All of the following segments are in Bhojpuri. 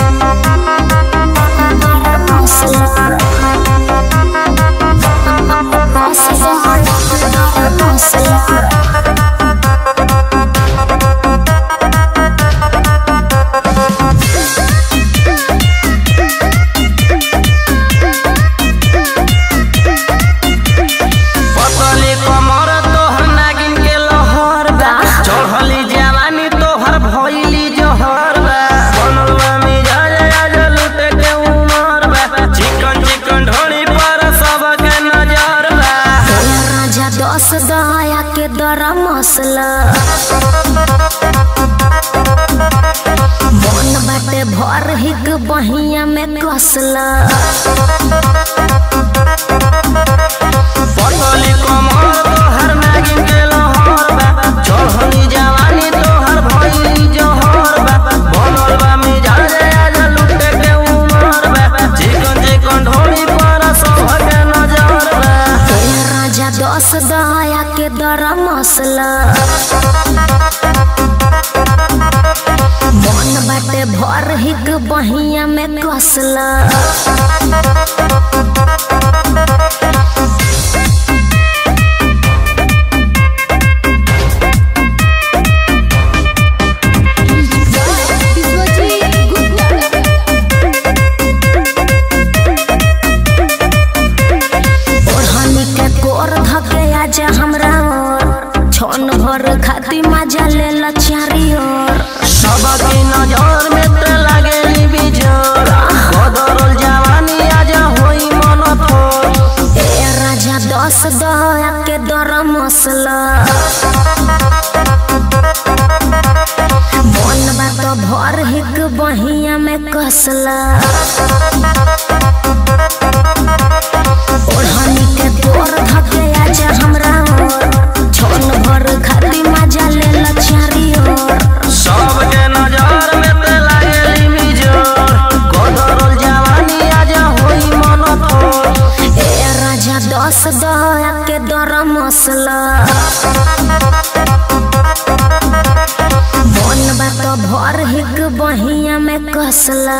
पतली कमर तोहर नागिन के लहर बा चढ़ली जवानी तोहर भइली जहर बा बनल बा मिजाज आज लुटे के उमर बा चिकन चिकन ढोली पर सबके नजर बा राजा दस दया के दरा मसला मन बाटे भर हिक बहिया में कसला पतली कमर तोहर नागिन के लहर बा चढ़ली जवानी तोहर भइली जहर बा बनल बा मिजाज आज लुटे के उमर बा चिकन चिकन ढोली पर सबके नजर बा राजा दस दया के दरा मसला मन बाटे भर हिक बहिया में कसला ओढ़नी के कोर धके आजा हमरा ओर छन भर खाती मजा ले ला चारी ओर सबके नजर में ते लागेली बिजोर बदरल जवानी आजा होई मन थोर ए राजा दस दया के दर मसला मन बात भर हिक बहिया में कसला ओढ़नी के कोर धके आजा हमरा ओर छन भर खाती मजा ले ला चारी ओर सबके नजर में ते लागेली बिजोर बदरल जवानी आजा होई मन थोर ए राजा दस दया के दर मसला मन बात भर हिक बहिया में कसला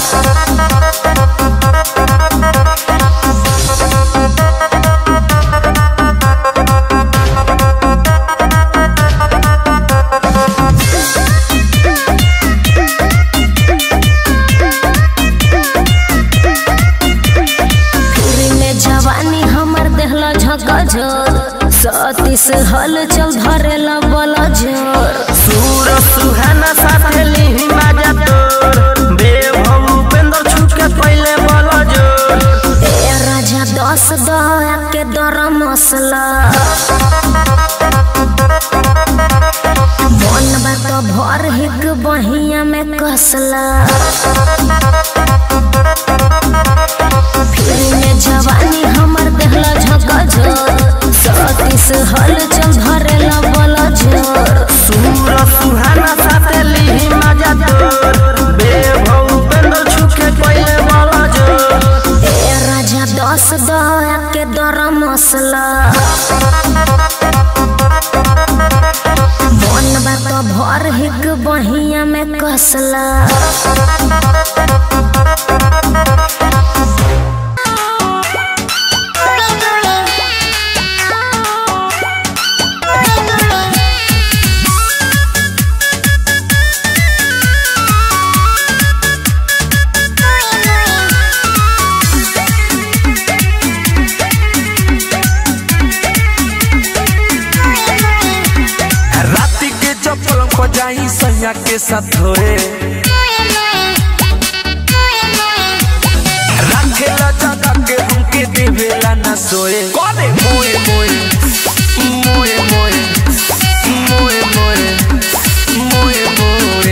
फिर में जवानी हमर देहला झकझोर सतीस हल चल धरेला बल जोर सूर सुहाना साथे लिही माजा तोर बेभव उपेंद्र छुके पहिले बल जोर ए राजा दस दया के दर मसला मन बात भर हिक बहिया में कसला फिर में जवानी हमर देहला झकझोर सतीस हल चल धरेला बल जोर सूर सुहाना साथे लिही माजा तोर बेभव उपेंद्र छुके पहिले बल जोर ए राजा दस दया के दर मसला मन बात भर हिक बहिया में कसला राती के जब पलंग पर जाई सैया के साथ धोए रखेला जगा के हमके देवेला ना सोए करे मोए मोए मोए मोए मोए मोए मोए मोए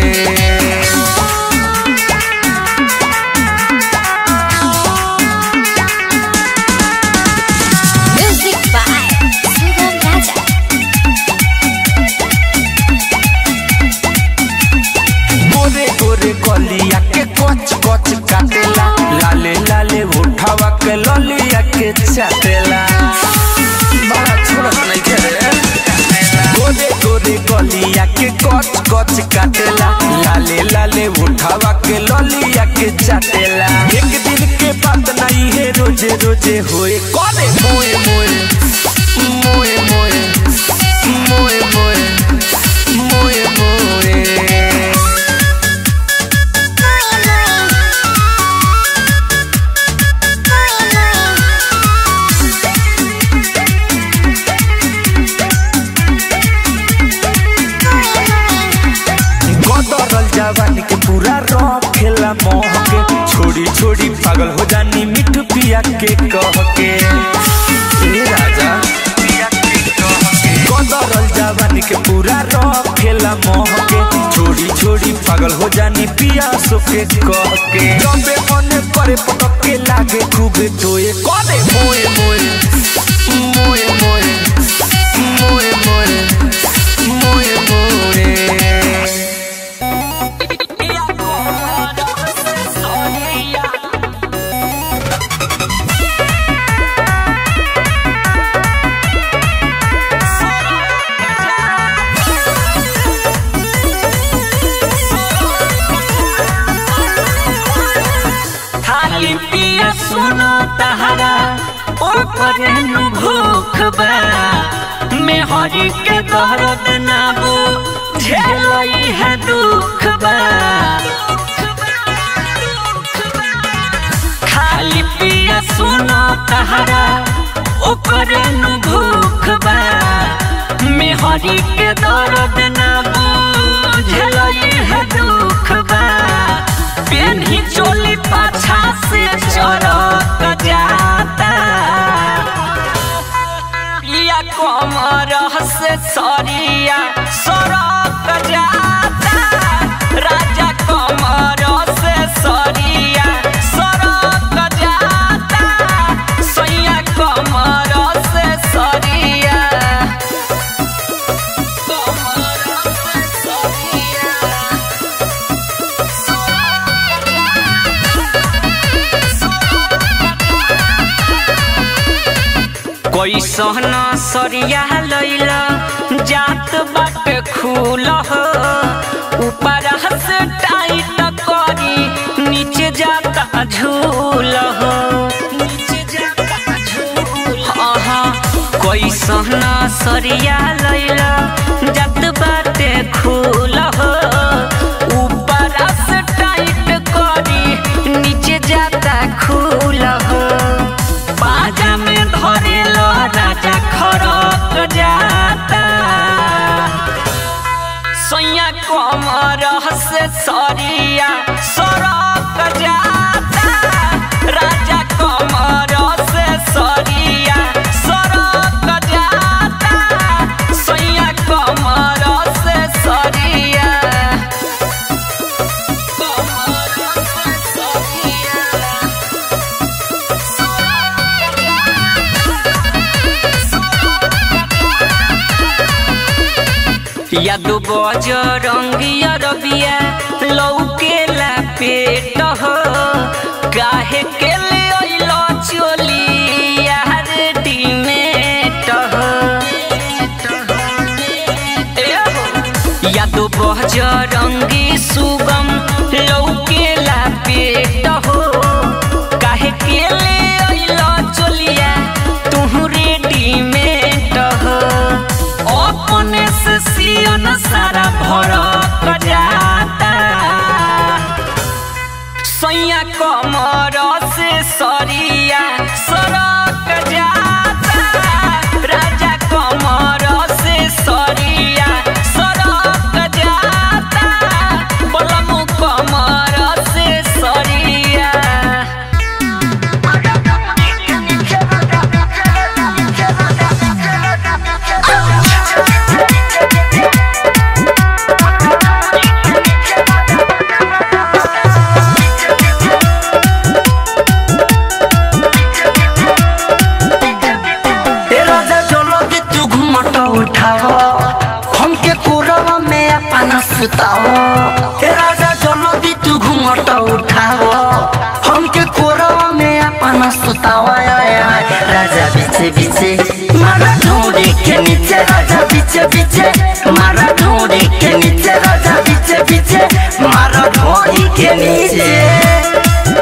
म्यूजिक बाय सुगम राजा गोरे गोरे गलिया के कच कच काटेला लाले लाले उठावा के ललिया के चाटेला बड़ा काटेला एक दिन के बात नहीं है रोजे रोजे होए कौने मोए मोए मोए मोए मोए मोए मोए मोए गदरल जवानी के पूरा रखेला मोह के छोड़ी छोड़ी पागल हो जानी मिठ पिया के कह के ए राजा गदरल जवानी के पूरा रखेला मोह के छोड़ी छोड़ी पागल हो जानी पिया सो के कह के जबे मन करे पटक के लागे खूबे तोए कने मोए मोए मोए मोए मोए मोए मोए मोए खाली पिया सुनो तहरा ओकरे नु भूख बा मेहरी के दर्द ना बो झेलई है दुख बा खाली पिया सुनो तहरा ओकरे नु भूख बा मेहरी के दर्द ना बो झेलई है दुख बा पेन्ही चोली पाछा से चरक जाता या कमर से सरिया सरक जाता राजा कमर से सरिया सरक जाता सैया कमर से सरिया कमर से सरिया कैसन सरिया लैला जात बाटे खूल हो ऊपर से टाइट करी नीचे जाता झूल हो नीचे जाता झूल आहा कैसन सरिया लैला जात बाटे खूल हो ऊपर से टाइट करी नीचे जाता खूल हो बाजा में धरेलो राजा खड़क जाता सैया कमर से सरिया सरक जाता राजा कमर से सरिया सरक जाता सैया कमर से सरिया कमर से सरिया यादो बज रंगिया रबिया लौकेला पेट हो काहे के ले अइलो चोली यार डिमेट हो ए हो यादो बज रंगी सुगम लौकेला पेट हो काहे के ले अइलो चोलिया तुहू रेडीमेड हो अपने से सियन सारा भरक जाता सैया कमर से सरिया सरक जाता राजा कमर से सरिया सरक जाता बलमु कमर से सरिया ए राजा चलो कि तू घूमट उठाओ हमके कोरवा में अपना सुताओ ए राजा चलो कि तू घूमट उठाओ हमके कोरवा में अपना सुताओ आय, आय, आय। राजा पीछे पीछे मारा ढूंढी के नीचे राजा पीछे पीछे मारा ढूंढी के नीचे राजा पीछे पीछे मारा ढूंढी के नीचे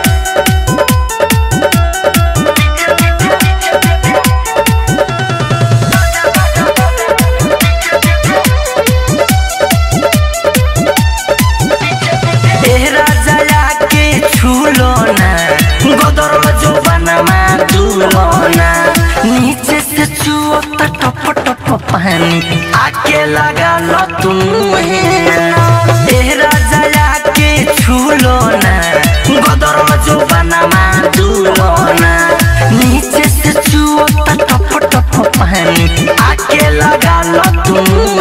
ए राजा के छूलो ना गोदर जो बनमा दूलो ना नीचे से छुओ त टप टप पानी आके लगा लो तुम ए राजा के छूलो ना गोदर जो बनमा दूलो ना नीचे से छुओ त टप टप पानी आके लगा लो तुम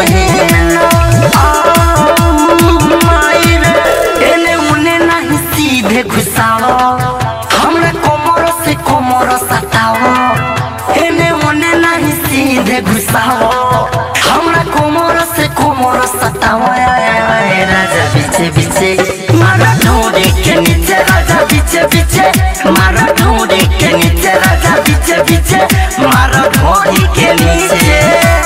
एने उने नहीं सीधे घुसाओ हमरा कोमर से कोमर सताओ एने उने नहीं सीधे घुसाओ हमरा कोमर से कोमर सताओ आय, आय, आय, राजा पीछे पीछे मारा ढूंढे के नीचे राजा पीछे पीछे मारा ढूंढे के नीचे राजा पीछे पीछे मारा ढूंढी के नीचे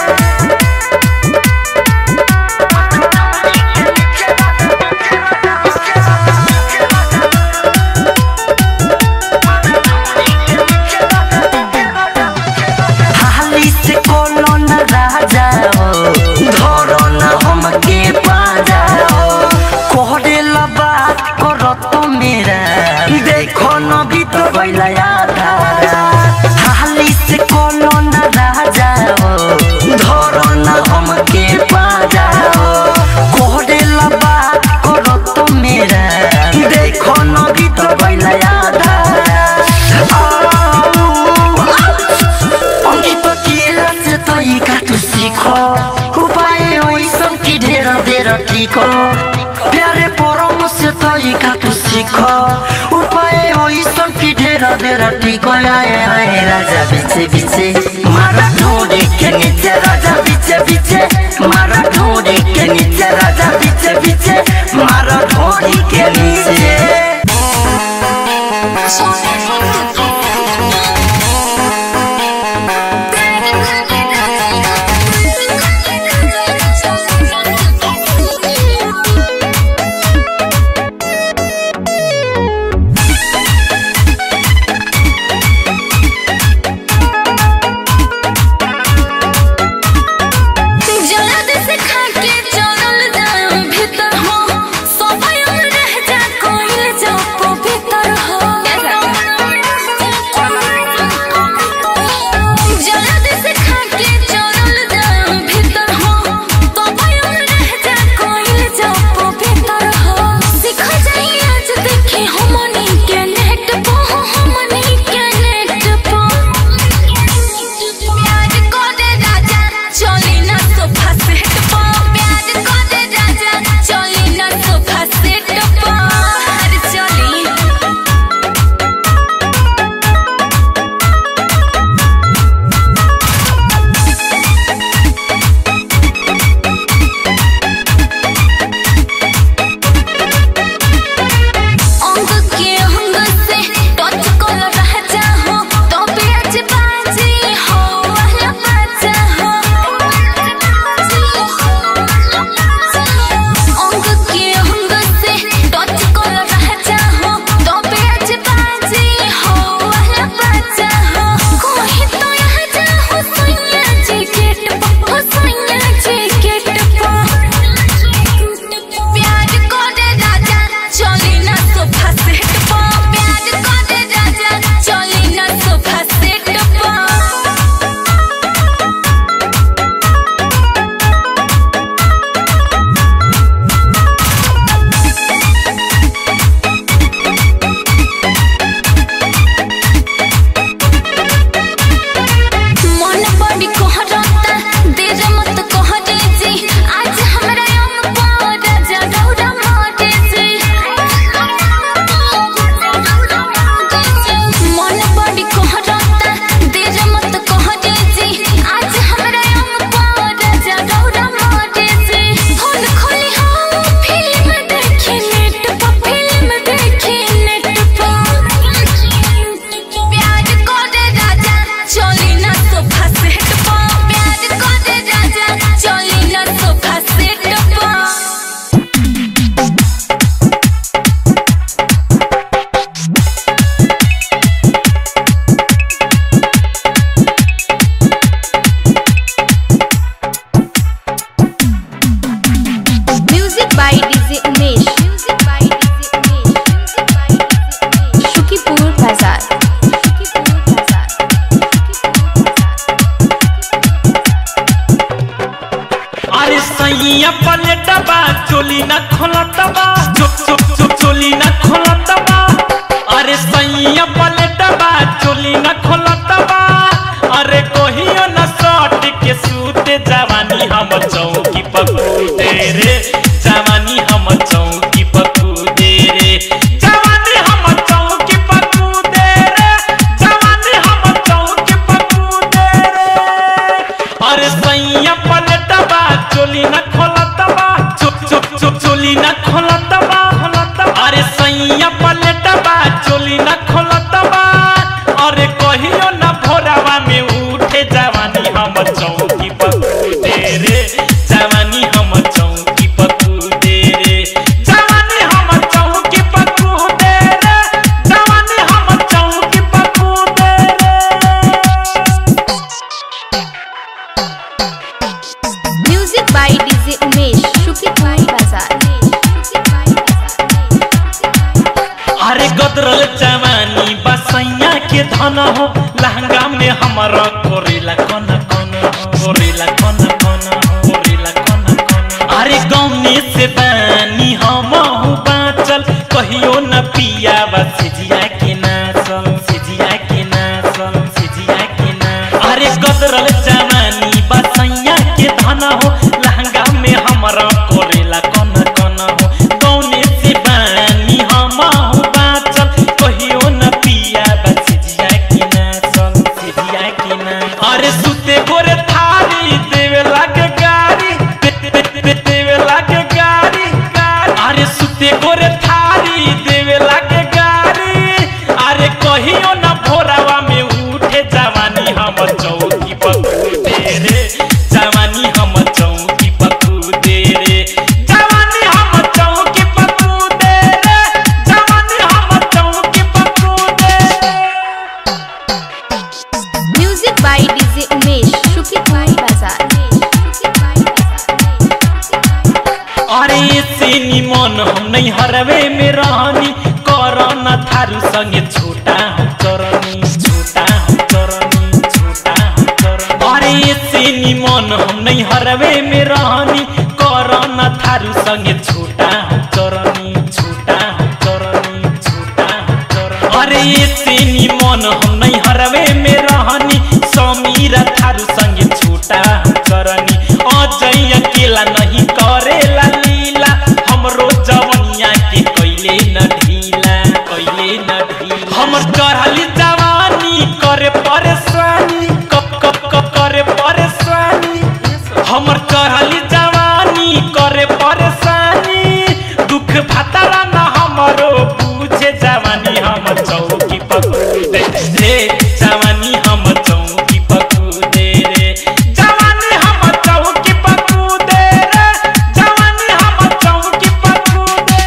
हाली से कोनो न राजा हो धरो न हमके पाजा हो कोहरे ला बात करो तो मेरा देखो न भी तो बैला आधा हाली से कोनो न राजा हो धरो न हमके पाजा हो कोहरे ला बात करो तो मेरा देखो न भी तो बैला आधा অঙ্কিত কি আছে তই কাটু শিখ উপায় ওই সব কি ঢের ঢের ঠিক প্যারে পরম সে তই কাটু শিখ উপায় ওই সব কি ঢের ঢের ঠিক আয় আয় রাজা বিছে বিছে মারা ঢোড়ে কে নিচে রাজা বিছে বিছে মারা ঢোড়ে কে নিচে রাজা বিছে বিছে মারা ঢোড়ি কে নিচে जल्द से खा के चलल जाम भीतर हो सफाई रह जा कोई चोली ना खोलतबा चुप चुप चुप चोली ना खोलतबा अरे सैया पलटबा चोली ना खोलतबा अरे कहियो ना सट के सूते जवानी हम चौकी पकूदे रे जवानी हम चौकी पकूदे रे जवानी हम चौकी पकूदे रे जवानी हम चौकी पकूदे रे अरे सैया पलटबा चोली ना खोलतबा चुप चुप चुप चोली ना खोलतबा अरे सैया पलटबा चोली ना खोलतबा अरे कहियो ना भोरावा में उठे जवानी हम चौकी पकूदे रे जवानी हम चौकी पकूदे रे जवानी हम चौकी पकूदे रे जवानी हम चौकी पकूदे रे म्यूजिक बाय डीजे उमेश शुक्रिया बाजार अरे गदरल जवानी बसैया के धन हो लहंगा में हमारा कोरेला कन कन हो, कोरेला कन कन हो, कोरेला कन कन हो। अरे गौने से बानी हम बाँचल कहियो न पिया सिजिया के नाचल सिजिया के नाचल सिजिया के नाचल अरे गदरल जवानी बसैया के धन हो लहंगा में हमारा कोरेला कन कन हो गौने से बानी हम बाँचल कहियो न पिया सिजिया के नाचल सिजिया के नाचल अरे सुते गोरे थारी देवे लागे गारी दे- दे- दे- देवे लागे गारी गारी। अरे सुते गोरे थारी देवे लागे गारी अरे कहियो न भोरावा में उठे जवानी हम चौकी पकूदे रे जवानी हम चौकी पकूदे रे जवानी हम चौकी पकूदे रे जवानी हम चौकी पकूदे म्यूजिक बाय डीजे उमेश शुक्रिया बाजार अरे से निमन हम नहीं हरवे में रहनी करना थारू संगे छोटा हम चरनी छोटा हम चरनी छोटा हम चरनी अरे से निमन हम नहीं हरवे में रहनी करना थारू संगे छोटा हम चरनी छोटा हम चरनी छोटा हम चरनी अरे से निमन हम नहीं हरवे में रहनी समीरा थारू संगे छोटा हम चरनी अजय अकेला नहीं करेला लीला हमरो जवनिया के कैले न ढीला कैले न ढीला हमर चढ़ली जवानी करे परेशानी कप कप कप करे परेशानी हमर चढ़ली जवानी करे परेशानी दुख भतरा न हमरो पूछे जवानी हम चौकी पकूदे रे जवानी हम चौकी पकूदे रे जवानी हम चौकी पकूदे रे जवानी हम चौकी पकूदे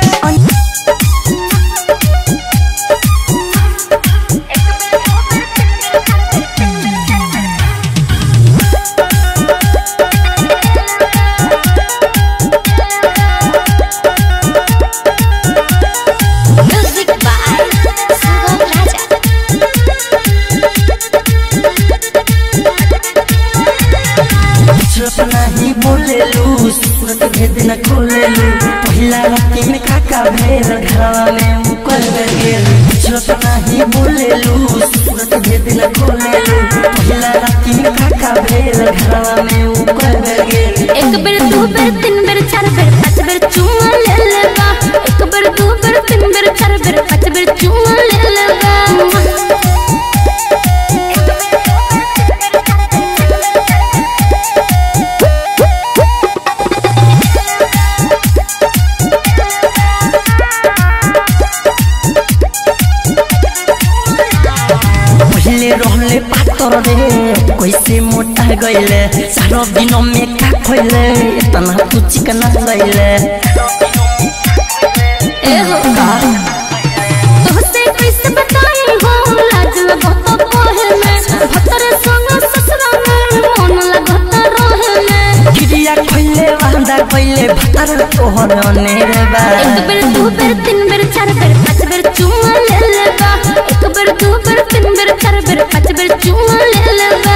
म्यूजिक बाय सुगम राजा चुप नहीं बोलेलू सूरत भेद न खोलेलू पहिला राती में काका भेल घरवा में उकल गेल चुप नहीं बोलेलू सूरत भेद न खोलेलू पहिला राती में काका भेल घरवा में उकल गेल एक बेर दू बेर तीन बेर चार बेर पाँच बेर चुमा ले लेबा एक बेर दू बेर तीन बेर चार बेर पाँच बेर चुमा ले लेबा पहले रहले पातर रे कैसे मोटा गईले सारो दिन में का खोइले इतना तू चिकना गईले ए हो तोहसे कैसे बताई हो लाज लगत कोहे में भतर संग ससुरा में मन लगत रहे में गिरिया खोइले वांदा गईले भतर तोहर नेरे बा एक बेर दू बेर तीन बेर चार बेर पाँच बेर चुमा ले लेबा एक बेर दू बेर तीन बेर चार बेर पाँच बेर चुमा ले लेबा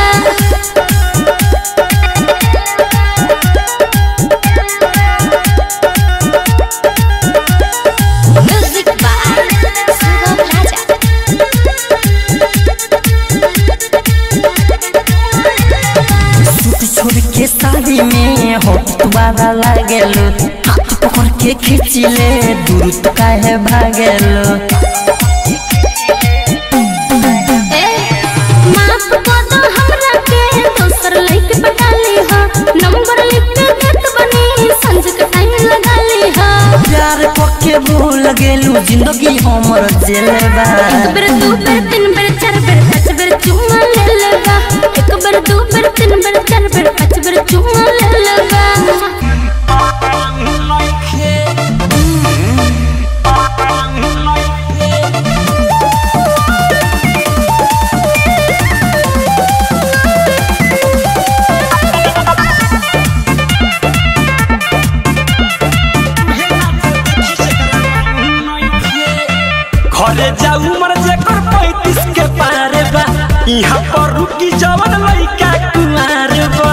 छवि में होठ तुम्हारा लागेलो हाथ पकड़ के खींचिले दूर तो काहे भागेलो ए माफ कर दो हमरा के दोसर लइके पटा ली हा नंबर लिख के देत बनी संज के टाइम लगा ली हा प्यार पक्के भूल गेलू जिंदगी हमर जेलबा एक बेर दू बेर तीन बेर चार बेर पाँच बेर चुम्मा ले लेगा एक बेर दू बेर तीन बेर चार बेर पाँच बेर चुम्मा ले लेगा घरे जाऊ मर जेकर पैतीस के पारे बा यहाँ पर रुकी जवन लइका कुमार बा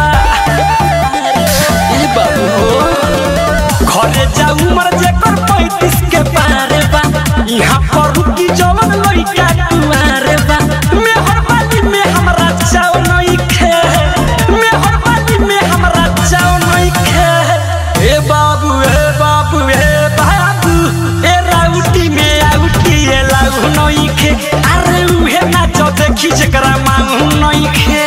ए बाबू हो घरे जाऊ मर जेकर पैतीस के पारे बा यहाँ पर रुकी जवन लइका कुमार बा मेहर बाली में हमरा चाव नहीं खे मेहर बाली में हमरा चाव नहीं खे ए बाबू ए बाबू ए बाबू ए राउटी में आउटी ए लाउ नहीं खे अरे उहे नाच देखी जकरा मांगू नहीं खे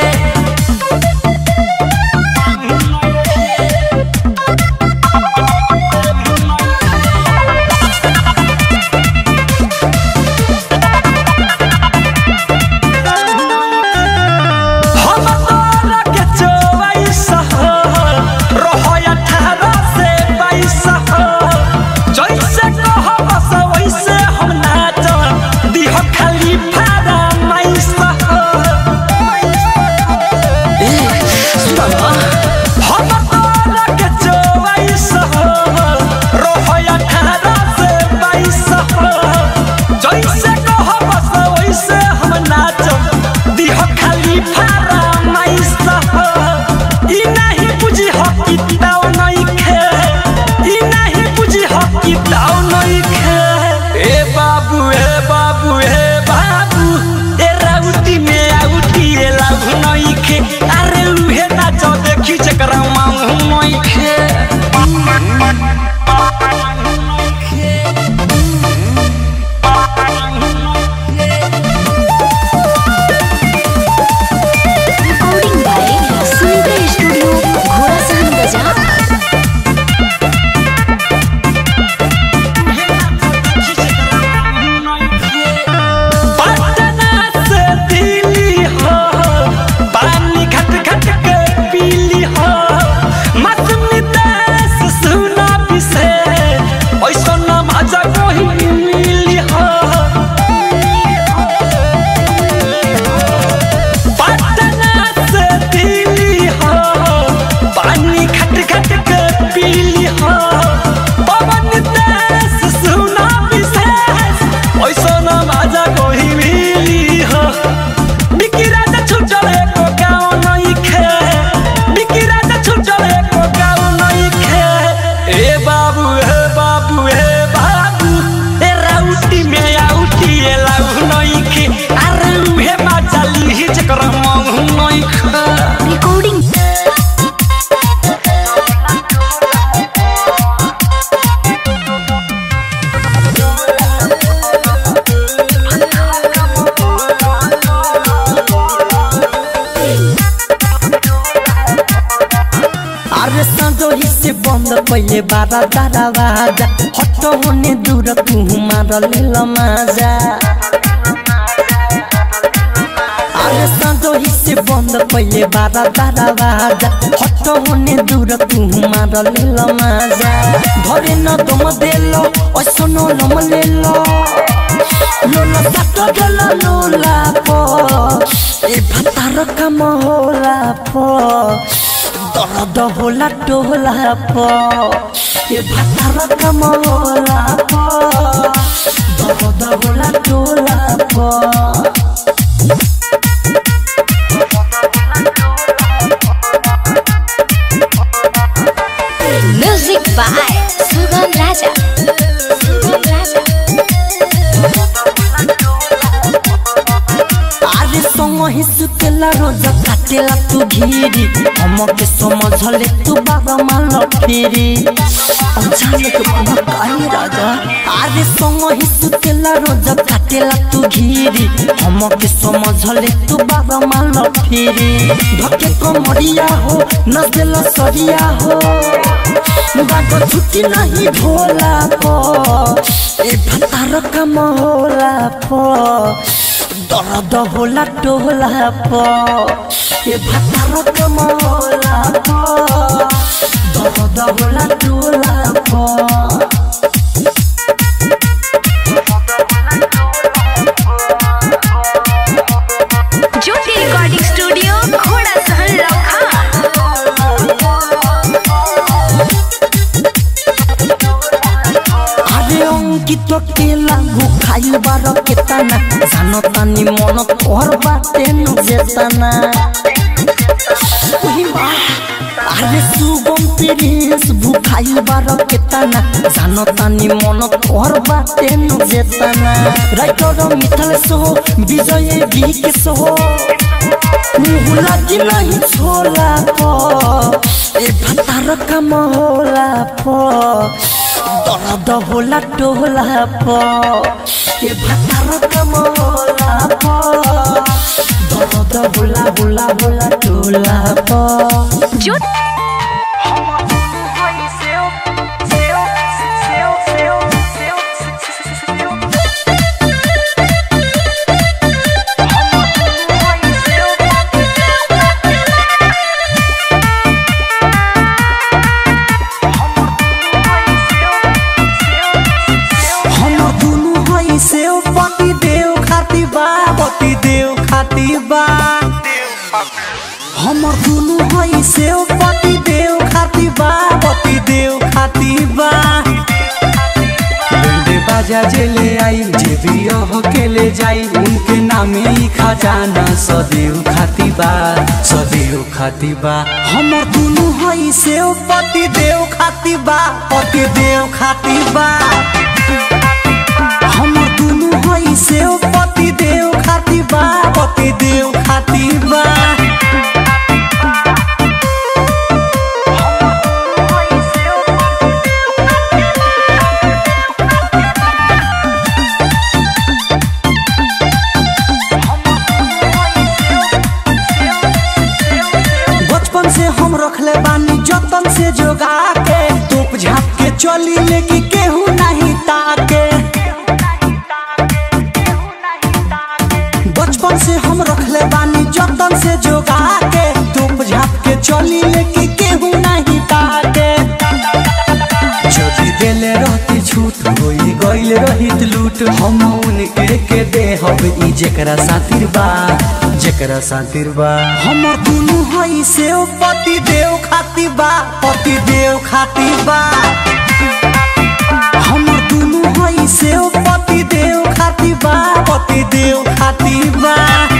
हम तोरा के चौबीस हो, रहो अठारह से बाईस हो। जैसे कहब से वैसे हम नाचब, दिह खाली फरमाइश हो। हम तोरा के चौबीस हो, रहो अठारह से बाईस हो। जैसे कहब से वैसे हम नाचब, दिह खाली फरमाइश हो। ई नहीं बुझी हो कि ताव नहीं खे ई नहीं बुझी हो कि ताव नहीं खे ए बाबू ए बाबू ए बाबू ए राउटी में आउटी ए लाभ नहीं खे अरे उहे नाच देखी जकरा मांगू नहीं खे रिकॉर्डिंग बाय सुनीता स्टूडियो घोड़ा सहन बजा पटना से दिल्ली हो पानी घट घट के पीली हो मौसमी देश सुना पिसे ऐसा ना मजा कोई मिली हो पटना से दिल्ली हो पानी घट घट के पीली हो पवन देश सुना विशेष ऐसा ना मजा कोई मिली हो बिकी राजा छुटल एको गाँव नहीं खे बिकी राजा छुटल एको गाँव नहीं खे ए बाबू ए बाबू ए बाबू ए राउटी में आउटी ए लाउ नहीं खे अरे उहे मजा ली जकर महू नहीं खे रिकॉर्डिंग अरे सांझो ही से बंद पहिले बारा दरवाजा हट होने दूर तू मार लेल माजा अरे सांझो ही से बंद पहिले बारा दरवाजा हट होने दूर तू मार लेल माजा धरे न दम देलो ऐसनो लम लेलो लोला साटो गेलो लोला पो ए भातार काम होला पो दर्द होला टोला प ए भातार काम होला प दर्द होला टोला प म्यूजिक बाय सुगम राजा सुगम राजा अरे संग ही सुतेल सुतेला रोज काटेला तू घीरी हमके समझले तू बाबा मान फेरी अचानक मन काहे राजा अरे संग ही सुतेला रोज काटेला तू घीरी हमके समझले तू बाबा मान फेरी धके कमरिया हो नजला सरिया हो बाबा छुट्टी नहीं भोला पो ए भतार कम होला पो दर्द होला टोला पो ए भतार कम होला पो दर्द होला टोला पो ज्योति रिकॉर्डिंग स्टूडियो घोड़ा सहन लखा আরে অঙ্কিত কেলা খাইল বার কেতানা জানো তানি মন তোর বাটে যেতানা ওহিমা আরে সুগম তিরিস ভুখাইল বার কেতানা জানো তানি মন তোর বাটে যেতানা রাইটর মিথাল সহ বিজয়ে বিকে সহ मुँह लगी नहीं छोला पो ए भतार कम होला पो दर्द होला टोला पो ए भतार कम होला पो दर्द होला होला होला टोला पो ज्योति हम दुनु हई से पति देव खाती बा पति देव खाती बा हमर दुनु हई से पति देव खाती बा पति देव खाती बा बंदे बाजा जेले आई जे भी हो के ले जाई उनके नामे ही खजाना सदैव खाती बा सदैव खाती बा हमर दुनु हई से पति देव खाती बा पति देव खाती बा हमर दुनु हई से पति देव खाती बा पति देव खाती बा बचपन से हम रखले बानी जतन से जोगा के धूप झाप के चली लेके केहू नहीं ताके बचपन से हम रखले बानी जतन से जोगा के धूप झाप के चली लेके केहू नहीं ताके जदि देले रहती छूट होई गइल रहित लूट हम उनके के दे हब ई जेकरा सातिर बा जेकरा सातिर बा हमर दुनु हई से पति देव खाती बा पति देव खाती बा हमर दुनु हई से पति देव खाती बा पति देव खाती बा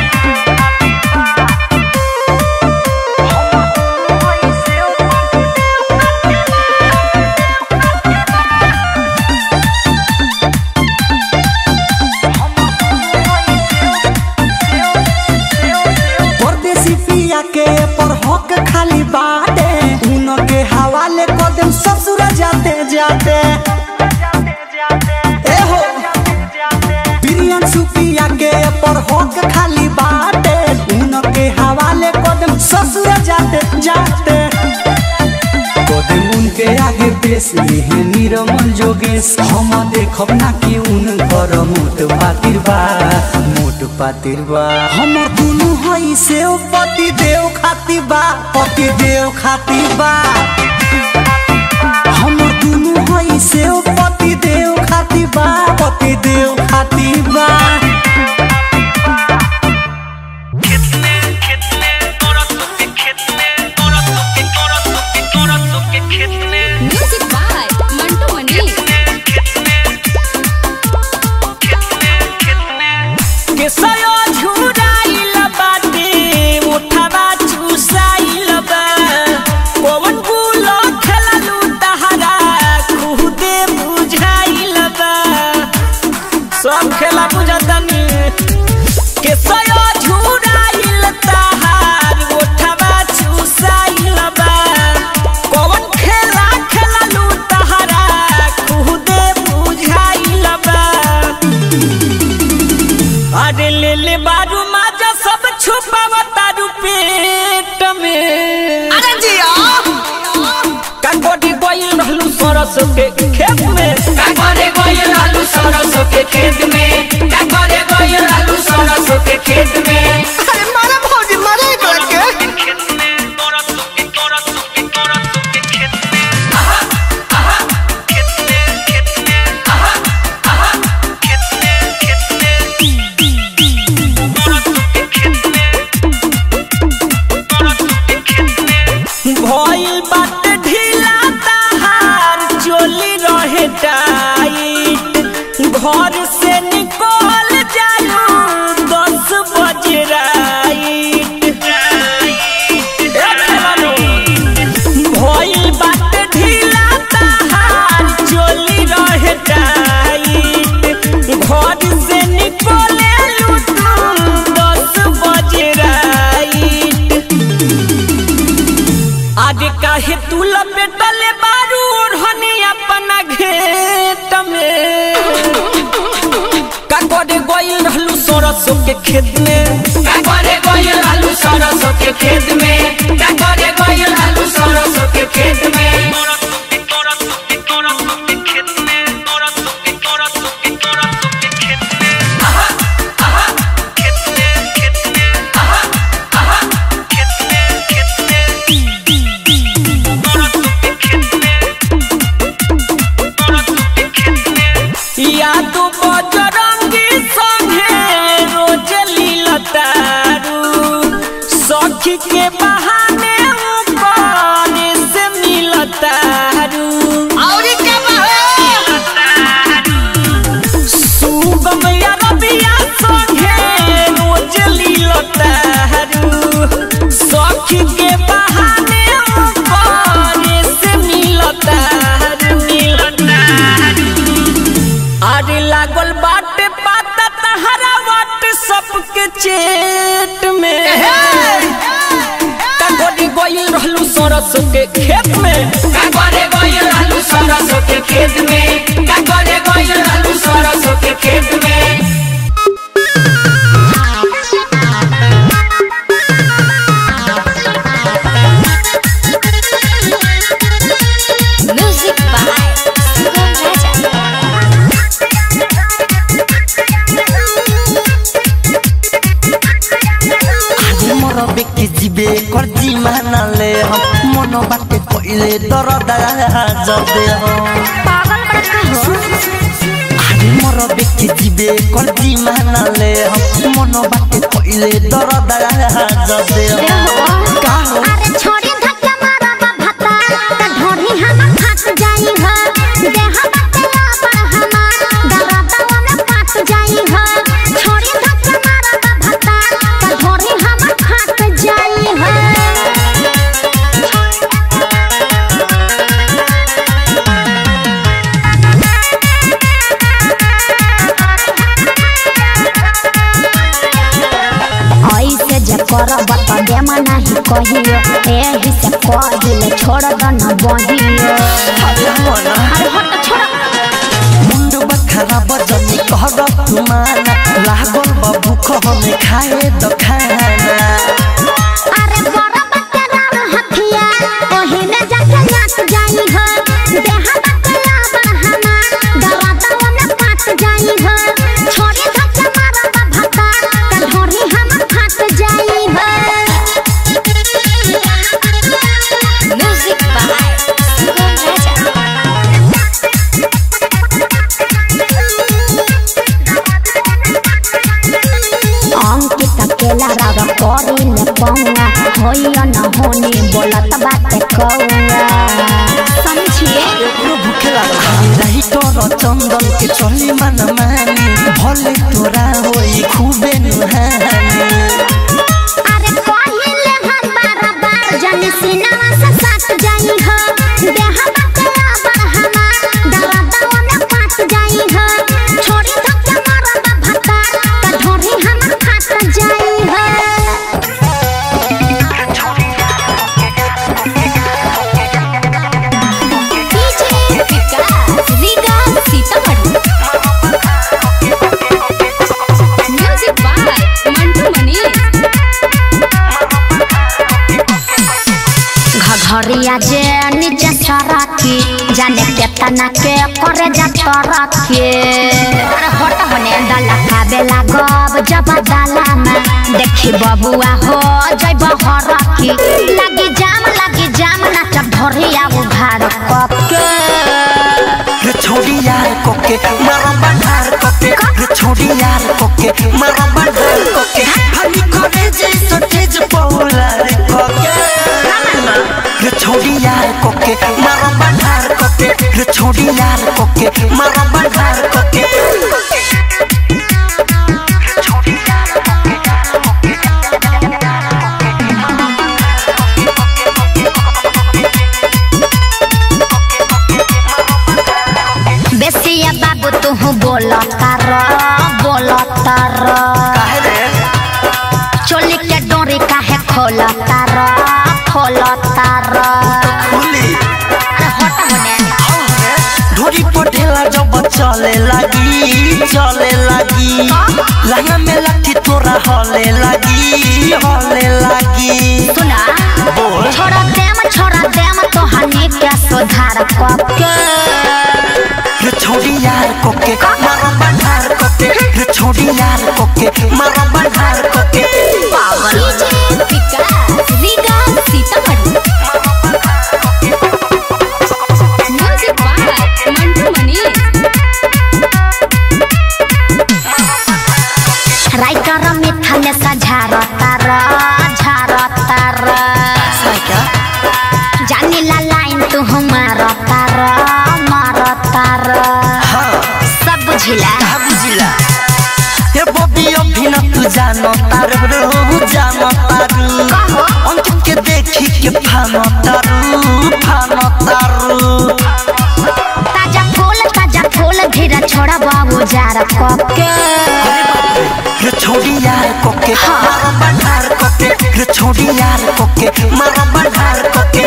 परदेसी पिया के पर हक खाली बाटे उनके हवाले कदम ससुर जाते जाते ए हो प्रियन सुपिया के पर हक खाली बाटे उनके हवाले कदम ससुर जाते जाते कदम उनके आगे पेश लिहे निरमल जोगेश हम देखब ना कि उनकर मोट पातिर बा मोट पातिर बा हमर दुनु हई से पति देव खाती बा पति देव खाती बा हमर दुनु हई से पति देव खाती बा पति देव खाती बा म्यूजिक बाय मंटू मनी केसयो झुराइल बाटे उठावा चुसाइल बा पवन गुलो खेललू तहरा खुदे बुझाइल बा सब खेला बुझतनी केसयो झुराइल तहरा अरे ले ले बारू माजा सब छुपावा तारू पेट में अरे जिया कंगोटी गोइल रहलू सरस के खेत में कागरे गइल आलू सरसों के खेत में कागरे गइल आलू सरसों के खेत में अरे मारा भौजी मारा एकरा के भइल बात ढीला ताहार चोली रहे टाइट घर से निकल जालू दस बजे राइट ए मेहरानू, भइल बात ढीला ताहार चोली रहे टाइट घर से निकले लूटू दस बजे राइट आगे काहे तू लपेटले बारू ओढ़नी अपना घेट में का करे गइल रहलू सरसों के खेत में कागरे गइल आलू सरसों के खेत में कागरे गइल आलू सरसों के खेत में या तू बजरंगी संगे रोज लीलतारू सखी के बहाने ऊपर से मिलतारू और क्या सुगम या रबिया संगे रोज लीलतारू सखी के बहाने ऊपर से मिलतारू मिलतारू अरे लागल बाटे पाता तहरा वाट सबके चेट में कंगोरी गोइल रहलू सरसों के खेत में कागरे गइल आलू सरसों के खेत में कागरे गइल आलू सरसों के खेत में म्यूजिक बाय सुगम राजा मोर बेके जिबे कर्जी मानले हम मन बाटे कइले डर जबे हम पागल बड़का हो आरे मोर बेके जिबे कर्जी मानले हम मन बाटे कइले डर जबे हम का हो अरे छोड़ी धक्का मारा बा भता त ढोढ़ी हम फाट जाई ह देह बतला पर हम दवा दवा में पाट जाई ह छोड़ी धक्का मारा बा भता त ढोढ़ी हम फाट जाई ह ऐसे जे करब त देम नाही कहियो एही से कहिल छोड़ द न बहियो अरे मना अरे हट छोड़ मुंड बखरा बजनी कहर तुमाना लागल बा भूख हमें खाए द खाना अरे बड़ा बच्चा राम हथिया ओही में जाके नाच जाई हो देह बतला बरहमा दवा दवा में पाट जाई हो छोड़ी धक्का मारा बा भता त ढोढ़ी हम फाट जाई हो म्यूजिक बाय सुगम अंकित केला राव करी ने पौआ होइय न होने बोलत बाटे कौआ समझिए एकरो भूखे लागल रही तोर चंदन के चली मन मानी भले तोरा होई खूबे नुहानी अरे पहिले हम बार बार जन सिनेमा से साथ जाई हो देह बतला बरहमा दवा दवा में पाट जाई हो छोड़ी धक्का मारा बा भता त ढोढ़ी हम फाट जाई हो डीजे विकास रीगा सीतामढ़ी म्यूजिक ढोरिया जे नीचे सरकी जाने केतना के करे जा तरकी अरे हट होने डाला खाबे लागब जब डाला में देखी बबुआ हो जइब हरकी लगी जाम लगी जाम नाचब ढोरिया उघार कके रे छोड़ी यार कोके मारो बंधार कोके रे छोड़ी यार कोके मारो बंधार कोके हनी करे जैसो तेज पौला रे कोके रे छोड़ी यार कोके मारो बंधार कोके रे छोड़ी यार कोके मारो बंधार कोके बेसिया बाबू तू बोलता र बोलता र काहे रे चोली के डोरी काहे खोलता र खोलता र खुली अरे हट होने ढोरी पटेला जब चले लगी चले लगी लहंगा में लाठी तोरा हले लगी हले लगी सुना बोल छोड़ा देम छोड़ा देम तो हनी के सुधार कके रे छोड़ी यार कोके मारो बंधार कोके रे छोड़ी यार कोके मारो बंधार कोके Riga Sitamarhi music by Mantu Manish writer मिठा में सझारता र झारता र जानी ला लाइन तू मारता र मारता र हाँ सब बुझिला कहा बुझिला ये बॉबी अभी न तू जानो तारू रू जानो तारू अंकित के देखी के फानो तारू फानो तारू ताजा फूल ताजा फूल धीरे छोड़ा बाबू जार कके रे छोड़ी यार कोके मारो बंधार कोके रे छोड़ी यार कोके मारो बंधार कोके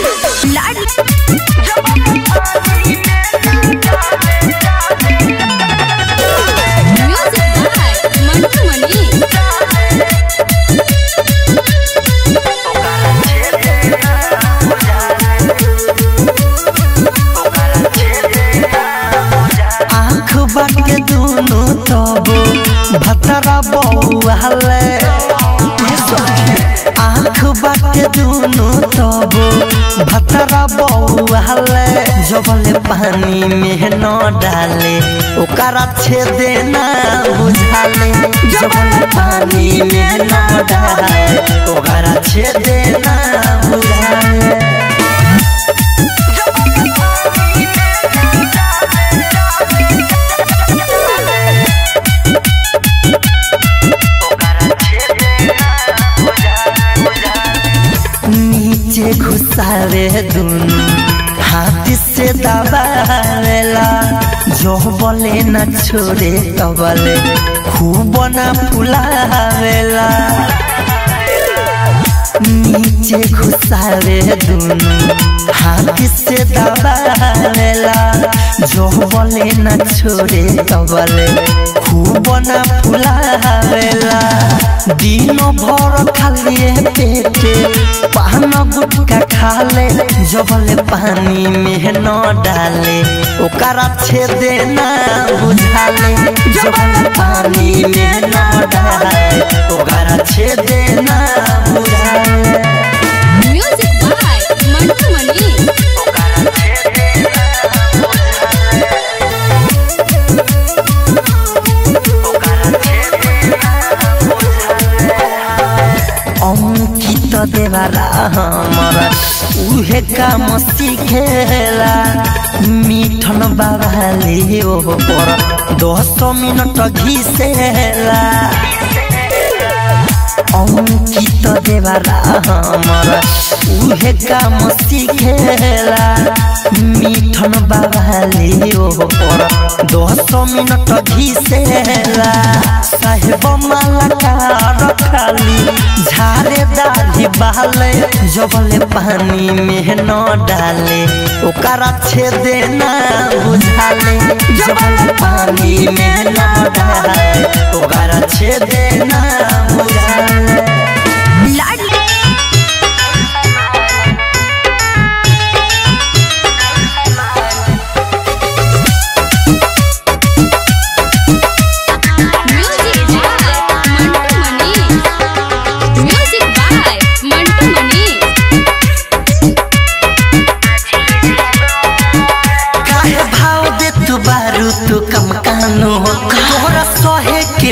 म्यूजिक बाय मंटू मनीष आँख बाटे दुनु तबो भतरा बौआले आँख बाटे दुनु तबो भतरा बौआले जबले पानी में न डाले ओकरा छेदे ना बुझाले जबले पानी में न डाले ओकरा छेदे ना बुझाले नीचे घुसावे दुनु हाथ से दबावेला जो बोले न छोड़े तबले खूब न फुलावेला नीचे घुसावे दुनु हाथ से दबावेला जो बोले न छोड़े तबले खूब न फुलावेला दिनो भर खालिए पेटे पान गुटका खाले जबले पानी में न डाले ओकरा छेदे ना बुझाले जबले पानी में न डाले ओकरा छेदे ना बुझाले म्यूजिक बाय मंटू मनीष अंकित देवाला हमारा उहे काम सिखेला मिठन बाबाले ओ पर दस मिनट घिसेला अंकित देवाला हमारा उहे काम सिखेला मिठन बाबाले ओ पर दस मिनट घिसेला साहेब माला कार खाली झारे दाढ़ी बहाले जबले पानी में न डाले ओकरा छेदे ना बुझाले जबले पानी में न डाले ओकरा छेदे ना बुझाले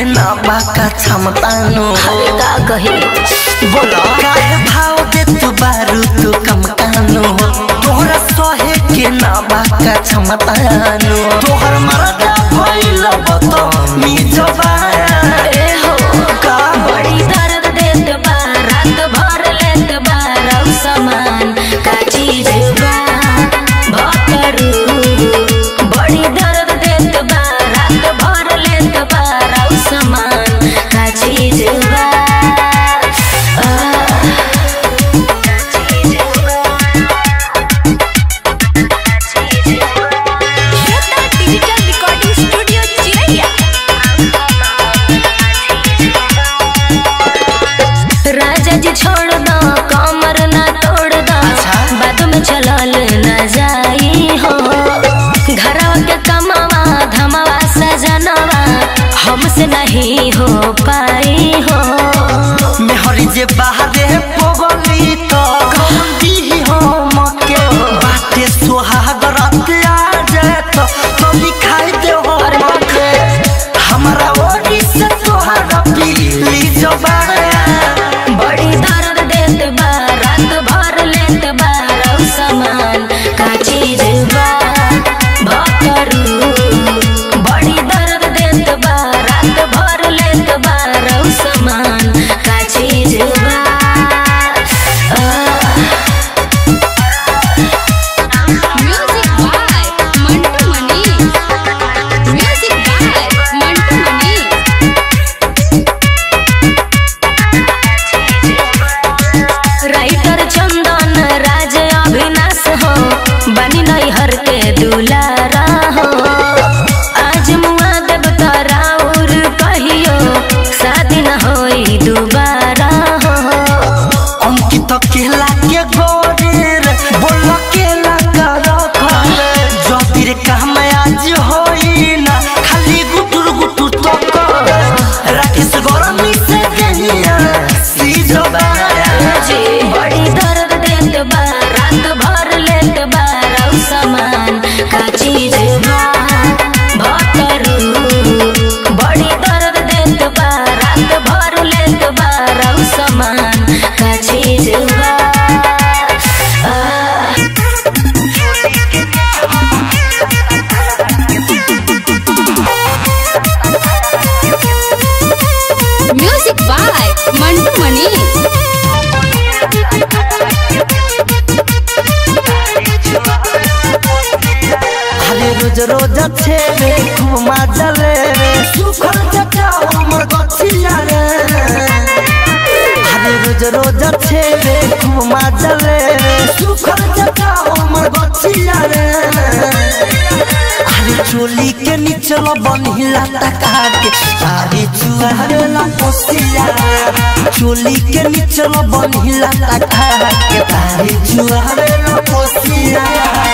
ना बाका क्षमतानो अरे का कही बोला काहे भाव दे तू बारू तू कम कानो तोहरा सहे के ना बाका क्षमतानो तोहर मरदा भइल बतो मी जवाया ए हो का बड़ी दर्द देत बा रात भर लेत बा रौ समान का चीज बा भकरू बड़ी दर्द देत बा रात भर लेत बा रौ समान का चीज बा आह, श्रद्धा डिजिटल रिकॉर्डिंग स्टूडियो चिरैया राजा जी छोड़ दो कमर ना तोड़ दो बाद में चलल न जाई हो घरवा के कमावा धमावा सजनवा हमसे नहीं हो पाई हो मेहरी जे बाहरे पगली तो गंदी हो मके बाटे सुहाग रात आ जाए तो तो दिखाई दे हो मके हमारा ओरी से तोहारा पीली जबाया बड़ी दर्द देत बा रात भर लेत बा रौ समान का चीज बा भकरू बड़ी दर्द देत बा रात भर लेत बा रौ समान का चीज बा आह, music by Mantu Mani music by Mantu Mani writer Chandan Raj Abhinash हो बनी नैहर के दुलारा हो आज मुआ देव तारा उर कहियो शादी न होई दोबारा हो अंकित केला के गोरेर बोल केला कर खले जबीर काम आज होई ना खाली गुटुर गुटुर तो कर राकेश गरमी से गहिया सी जबाया जी बड़ी दर्द देत बा रात भर लेत बा रौ समान का चीज बा भकरू बड़ी दर्द देत बा रात भर लेत बा रौ समान का चीज बा आह, म्यूजिक बाय मंटू मनी अरे रोज रोज छेवे खूब मजा ले रे सुखल जटा हमर गछिया रे अरे रोज रोज छेवे खूब मजा ले रे सुखल जटा हमर गछिया रे अरे चोली के निचल बनहिला तका के तारी चुहारेला पोसिया चोली के निचल बनहिला तका के तारी चुहारेला पोसिया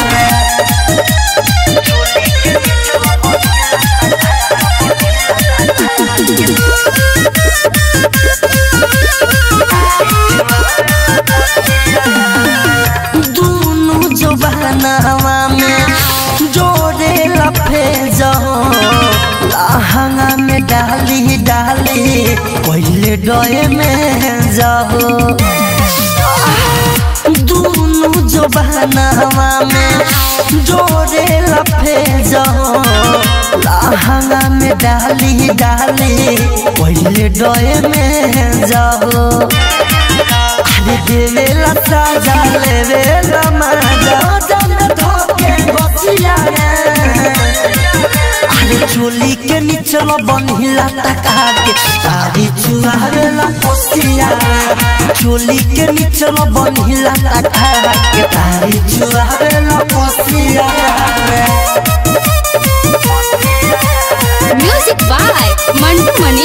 दोनों जबानावा में जोड़े लफे जाओ लहंगा में डाली डाली पहले डोए में जाओ दोनों जबानावा में जोड़े लफे जाओ लहंगा में डाली डाली पहले डोए में जाओ अरे देवेला साजा लेवेला मजा जन धोके बसिया अरे चोली के निचल बनहिला तका के तारी चुहावेला पोसिया चोली के निचल बनहिला तका के तारी चुहावेला पोसिया म्यूजिक बाय मंटू मनी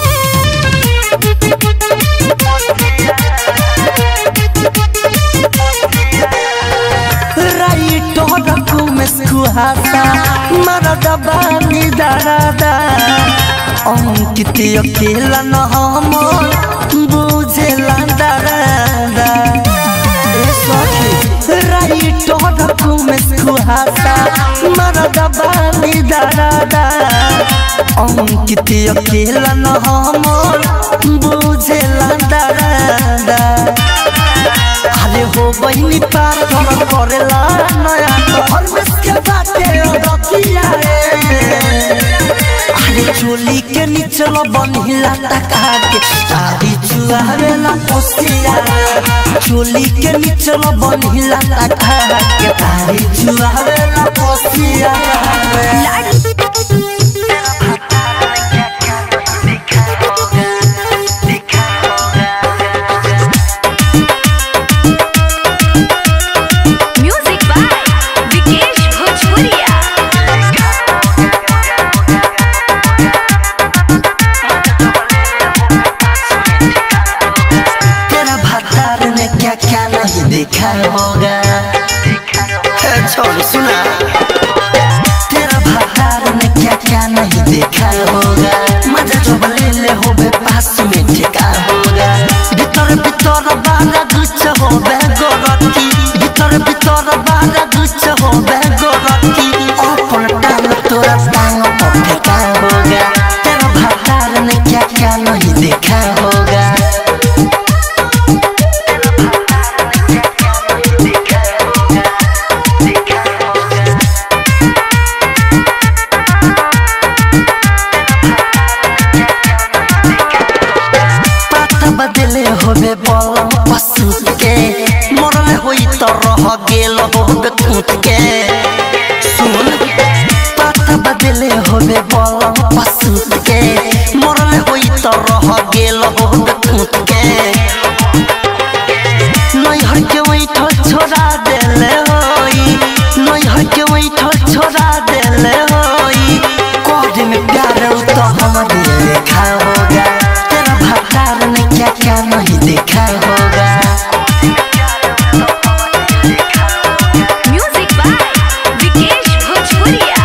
राइटो रखू में सुहासा मरदा बानी दरादा अंकित अकेला न हम बुझेला दरादा ए सखी राइटर कुमेश कुहासा मरद बानी दादा अंकित अकेला न हमर बुझेला दादा अरे हो बहिनी पार घर करेला नया घर में के बाटे रतिया रे अरे चोली के निचल बनिला टका के तारी चुआवेला पोसिया रे चोली के निचल बनिला टका के तारी चुआवेला पोसिया रे म्यूजिक बाय विकेश भोजपुरिया तेरा भतार ने क्या क्या नहीं देखा होगा ए, छोड़ सुना तेरा भतार ने क्या क्या नहीं देखा होगा मजा जब ले ले हो बे पास में ठेका होगा भीतर भीतर बारा गुच्छ हो बे गोरती भीतर भीतर बारा गुच्छ हो बे गोरती अपन टांग तोरा टांग पर फेंका होगा तेरा भतार ने क्या क्या नहीं देखा होगा पाता बदले होबे बलम पशु के मरले होई त रह गेल होबे कूट के सुन पाता बदले होबे बलम पशु के मरले होई त रह गेल होबे कूट के नहीं हर के वही ठल छोड़ा देले होई नहीं हर के वही ठल छोड़ा देले होई कोड में प्यार उ तो हमारे देखा होगा तेरा भतार ने क्या क्या नहीं देखा होगा म्यूजिक बाय विकेश भोजपुरिया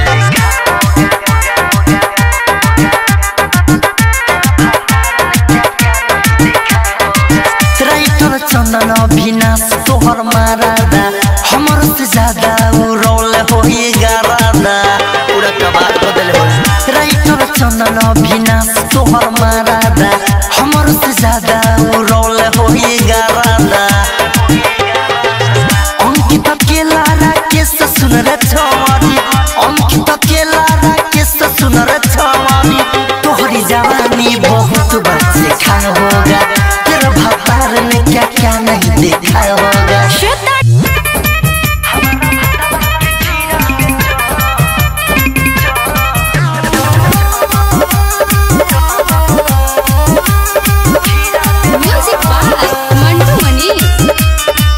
राइटर चंदन अभिनाश तोहर मारादा हमर से ज्यादा उ रोल होई गारादा पूरा कबार बदल हो राइटर चंदन अभिनाश तोहर मारादा हमर से ज्यादा उ रोल होई गारादा अंकित केला राकेश सुन रे छवानी अंकित केला राकेश सुन रे छवानी तोहरी जवानी बहुत बच्चे खा होगा तेरा भतार ने क्या क्या नहीं देखा होगा म्यूजिक बाय मंटू मनी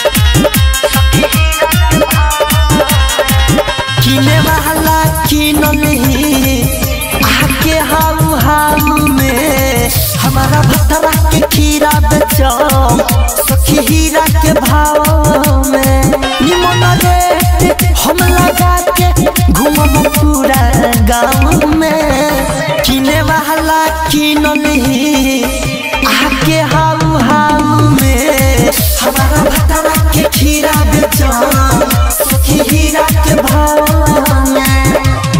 किने वाला किन नहीं आके हाउ हाउ में हमारा भतरा के खीरा बेचो सखी हीरा के भाव में निमन रेट हम लगा के घूमब पूरा गाँव में किने वाला किन नहीं आके हाउ हाउ में हमारा भतरा के खीरा बेचो सखी हीरा के भाव में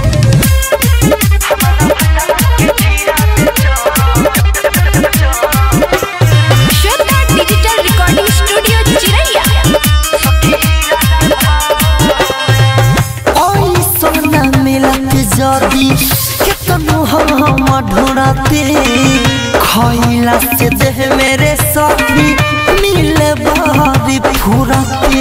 श्वेता डिजिटल रिकॉर्डिंग स्टूडियो चिरैया ओई सोना मिलत जदी केतनो हम ढूंढते खइला से देह मेरे साथी मिले बारी फुरते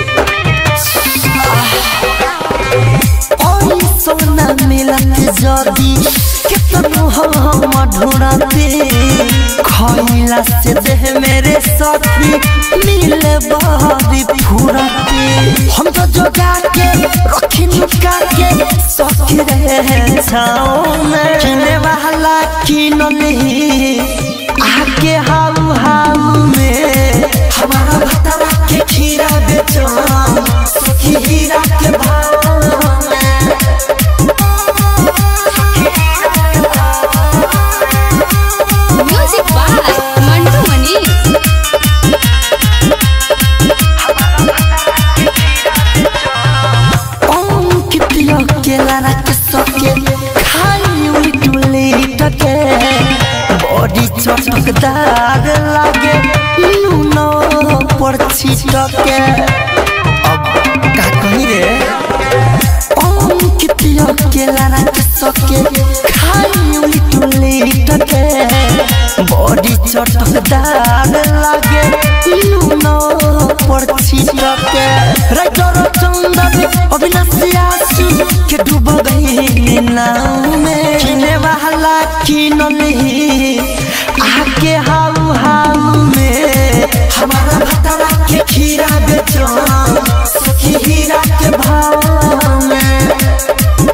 ओई सोना मिलत जदी केतनो हम ढूंढते खइला से देह मेरे साथी मिले बारी फुरते हम तो जोगा के रखी नुका के सखी रहे छाओ में किने वाला किन नहीं आके हाउ हाउ में हमारा भतरा के खीरा बेचो सखी हीरा के भाव में म्यूजिक बाय मंटू मनी चटकदार लागे लूनो पर छिटके अब का कही रे अंकितिया के लाना सके खाई उलिट उलिट के बॉडी चटकदार लागे लूनो पर छिटके राइटर चंदन अविनाशी आसू के डूब गई नाव में किने वाला किन नहीं आके हाउ हाउ में हमारा भतरा के खीरा बेचो सखी हीरा के भाव में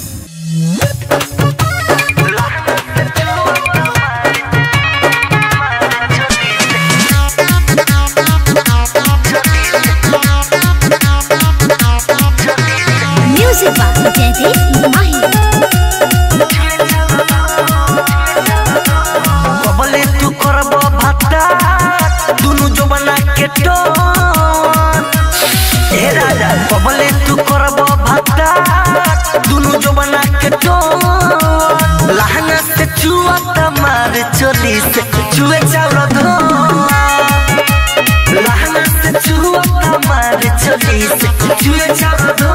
म्यूजिक बाय जयदीप माही बबले तू करब भत्ता दुनु जमाना के टोन ए राजा बबले तू करब भत्ता दुनु जमाना के टोन लहंगा से चुआ तमार चोली से चुए चावल धो लहंगा से चुआ तमार चोली से चुए चावल धो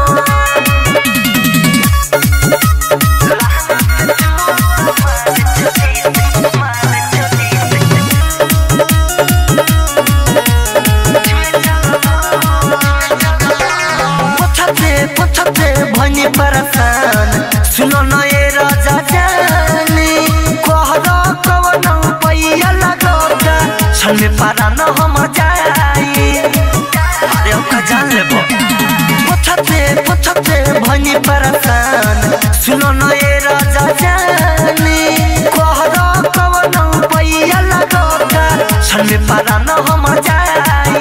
पछते पछते भनी परसान सुनो न ये राजा जानी कहरा कवन पैया लगोगा छन में पारा न हम जाई अरे ओका जान लेबो पछते पछते भनी परसान सुनो न ये राजा जानी कहरा कवन पैया लगोगा छन में पारा न हम जाई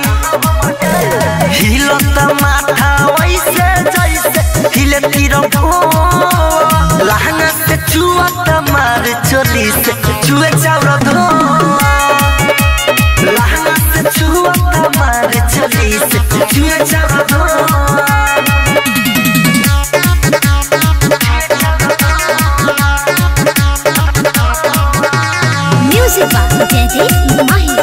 हिलत माथा वैसे जैसे हिले तिर लहंगा से चुआ तमार चोली से चुए चाउर धो लहंगा से चुआ तमार चोली से चुए चाउर धो म्यूजिक बाय जयदीप माही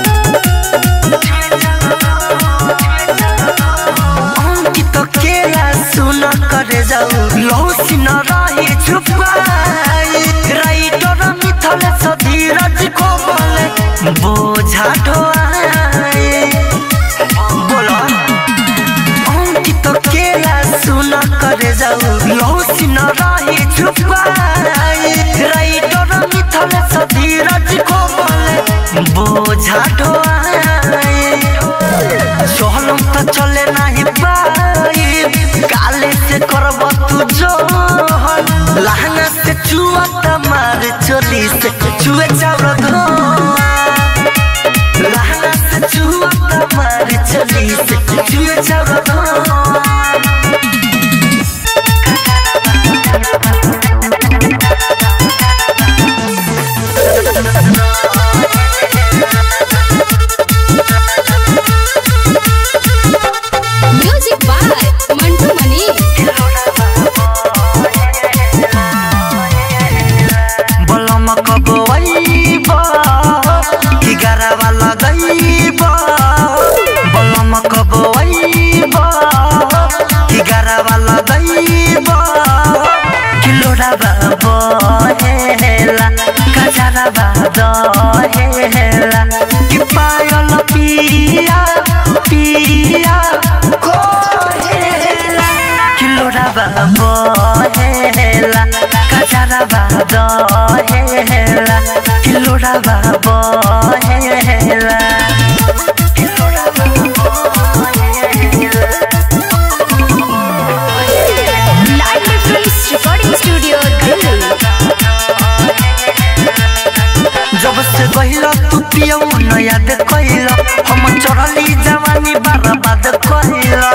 अंकित केला सुन करे जाऊ लौसी न रही छुपाई राइटर मिथल सधीरज को बोले बोझा ढोआई बोलो अंकित केला सुन करे जाऊ लौसी न रही छुपाई राइटर मिथल सधीरज को बोले बोझा ढोआई सोहलम तो चले नहीं पाई काले से करब तू जोहन लहंगा से चुआ तमार चोली से चुए चावल धो लहंगा से चुआ तमार चोली से चुए चावल धो म्यूजिक बाय मंटू मनी बलम कबैब एगारवा लगैब बलम कबैब एगारवा लगैब किलोड़ाबा बहेला कजराबा दहेला कि पायल पिया पिया कोहेला किलोड़ाबा बहेला कजराबा दहेला किलोड़ाबा बहेला किलोड़ाबा बहेला live difference recording studio Delhi जब से गहिला तू पियौ न याद कइला हम चढ़ली जवानी बर्बाद कइला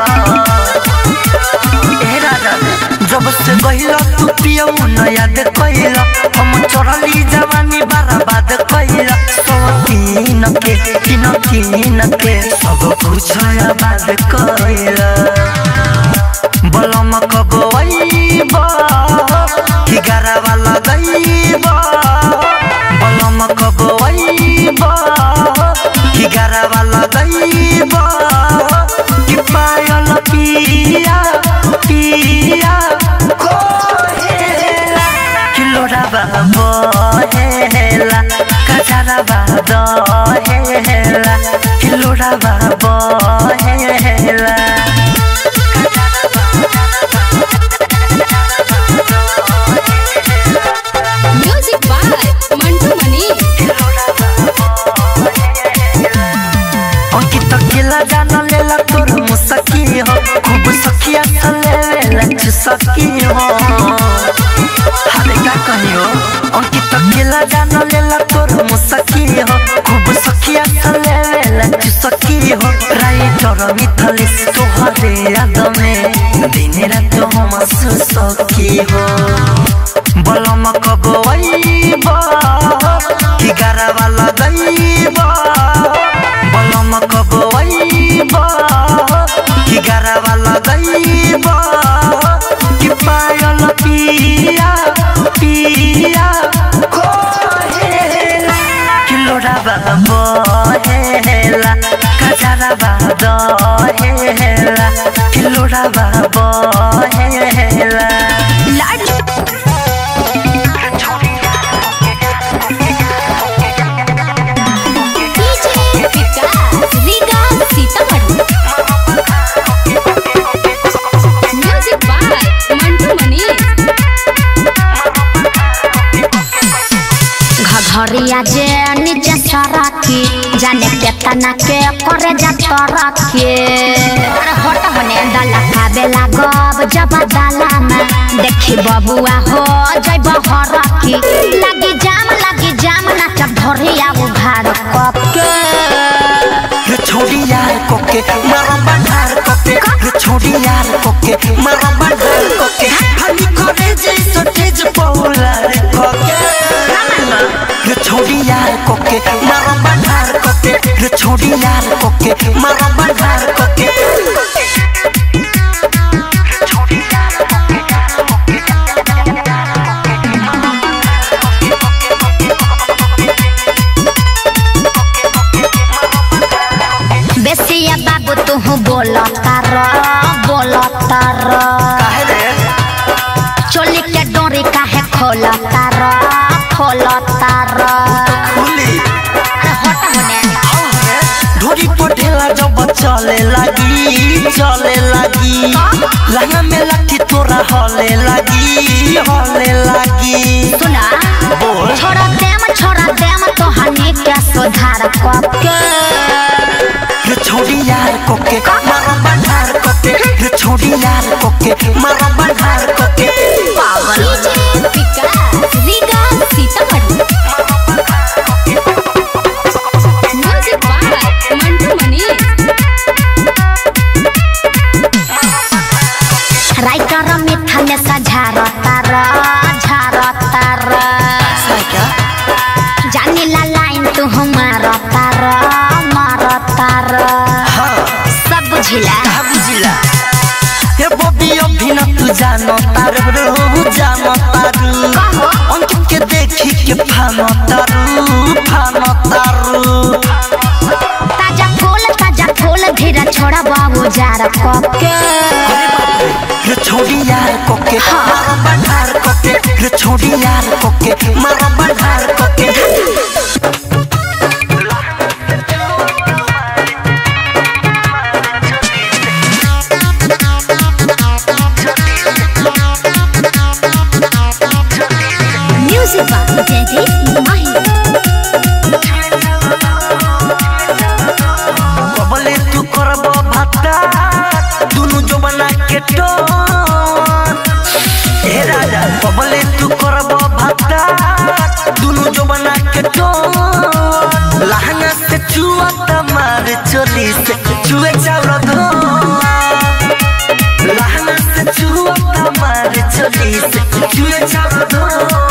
ए राजा जब से गहिला तू पियौ न याद कइला हम चढ़ली जवानी बर्बाद कइला सो तीन के तीन तीन के सब कुछ आबाद कइला बलम कबैब कि गरवा लगैब बलम कबैब बहेला कजरा बहेला किलोड़ा बहेला म्यूजिक बाय मंटू मनी अंकित केला जान लेला तोर मुसकी हो खूब सखिया सले लेला चुसकी हो हरे का कहियो अंकित केला जान लेला तोर मुसकी हो खूब सखिया सले लेला चुसकी हो राइटर मिथलिस तोहरे याद में दिन रात हम सुसकी हो बलम कब आइबा कि गरवा लगैबा बलम कब आइबा कि गरवा लगैबा कि पायल पिया पिया कोहेला कि लोड़ाबा बहेला कजराबा दहेला कि लोड़ाबा बहेला DJ Vikas Riga Sitamarhi music by Mantu Mani घघरिया जे नीचे सरकी जाने केतना के करे जा तरके अरे हट होने डाला खाबे लागब जब डाला में देखी बबुआ हो जइब हरकी लगी जाम लगी जाम नाचब धरिया उघार कप के रे छोड़ी यार कोके मारा बंधार कोके रे छोड़ी यार कोके मारा बंधार कोके हनी करे जैसो तेज पौला रे कोके रे छोड़ी यार कोके मारा बंधार कोके रे छोड़ी यार कोके मारा बंधार कोके बेसिया बाबू तू बोलता र बोलता र काहे रे चोली के डोरी काहे खोलता र खोलता र खुली अरे हट होने ढोरी पटेला जब चले लगी चले लगी लहंगा में लाठी तोरा हले लगी हले लगी सुना बोल छोड़ा देम छोड़ा देम तो हनी के सुधार कके रे छोड़ी यार कोके मारा बंधार कोके रे छोड़ी यार कोके मारा बंधार कोके DJ Vikas Riga Sitamarhi music by Mantu Mani writer मिठा में सझारता र झारता र जानी ला लाइन तू मारता र मारता र हाँ सब बुझिला का बुझिला हे बबी अभी न तू जानो तारू रू जानो तारू कहो। अंकित के देखी के फानो तारू फानो तारू ताजा फूल ताजा फूल धीरे छोड़ा बाबू जार कके रे छोड़ी यार कोके हाँ। मारा बंधार कोके रे छोड़ी यार कोके मारा बंधार कोके म्यूजिक बाबू जयदीप माही कबले तू करबो भाता दुनु जो बना के टोन हे राजा कबले तू करबो भाता दुनु जो बना के टोन लहंगा से चुआ तमार चोली से चुए चावल धो लहंगा से चुआ तमार चोली से चुए चावल धो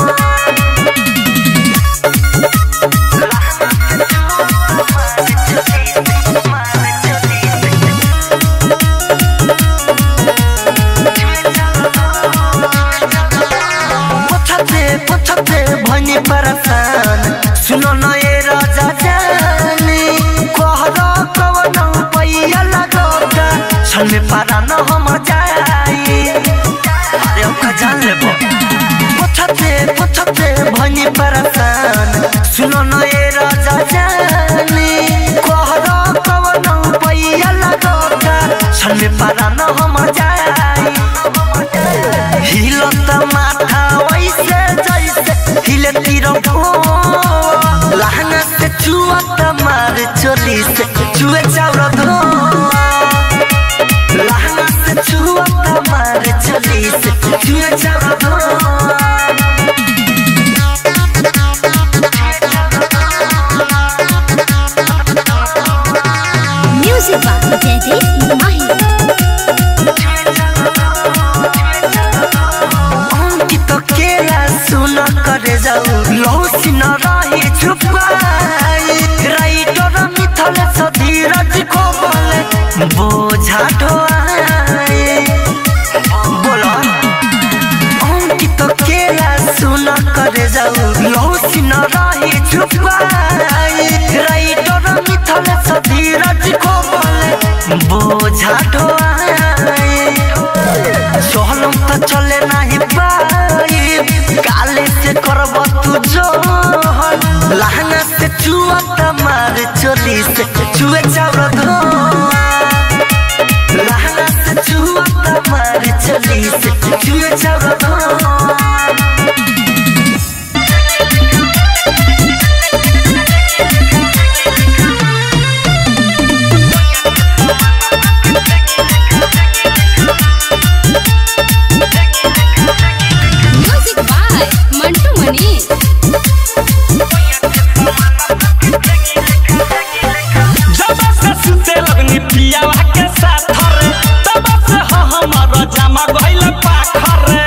पछते पछते भनी परसान सुनो न ए राजा जानी कहरा कवन पैया लगोगा छन में पारा न हम जाई अरे ओका जान लेबो पछते पछते भनी परसान सुनो न ए राजा जानी कहरा कवन पैया लगोगा छन में पारा न हम जाई हिलत माथा वैसे जैसे हिले तीर लहंगा से चुअत मार चोली से चुए चाउर धो लहंगा से चुअत मार चोली से चुए चाउर धो म्यूजिक बाय जयदीप माही अंकित केला सुन करे जाऊ लौसी न रही छुपाई राइटर मिथल सधीरज को बोले बोझा ढोआई बोलो अंकित केला सुन करे जाऊ लौसी न रही छुपाई राइटर मिथल सधीरज को बोले बोझा ढोआई सोहलम तो चले नहीं पाई काले से करब तू जोहन लहंगा से चुआ मार चोली से चुए चाउर धो लहंगा से चुआ मार चोली से चुए चाउर धो म्यूजिक बाय मंटू मनी जब से सुते लगनी पियावा के साथ रे तब से ह हमारा जमा गइल पाखर रे